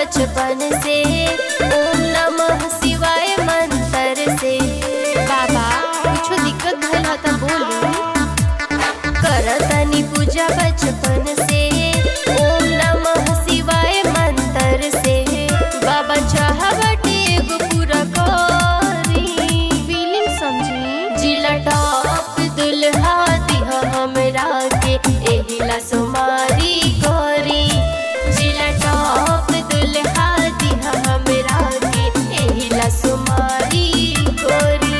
बचपन से ओम नमः शिवाय मंत्र से बाबा कुछो दिक्कत भइल ह त बोली करतनी पूजा बचपन से ओम नमः शिवाय मंत्र से बाबा चाहवटे एगो पूरा करी फीलिंग समझी जिला टॉप दुल्हा दिहा हमरा के एहिला सुमारी करी जिला टॉप दुल्हा दिहा हमरा के एहिला सुमारी करी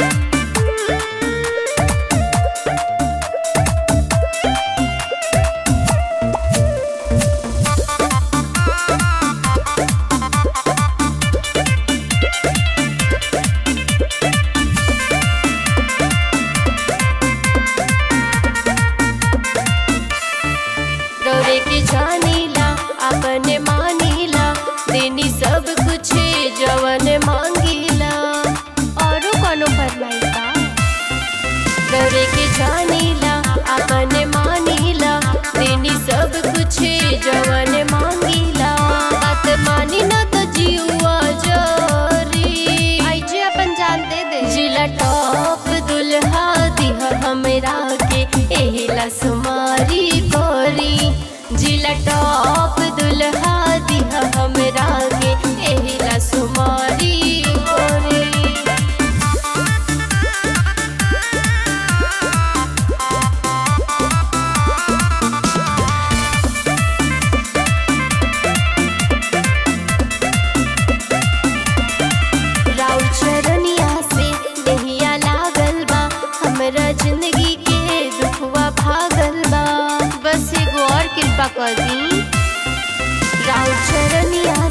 रौरे के जानीला अपने मानीला देनी सब कुछ जवन मांगीला औरो कोनो फरमाइश बा रौरे के जानीला अपने मानीला देनी सब कुछ जवन मांगीला बात मानी ना तो जीवा जरी आई जे अपन जान दे दे जिला टॉप दुल्हा दिहा हमरा के एहिला सुमारी कोरी जिला टॉप दुल्हा दिहा हमरा के एहिला सुमारी कोरी राउर चरनिया से नहिया लागल बा हमरा जिंदगी के दुखवा भागल बा बस एगो और कृपा कर दी राउर चरनिया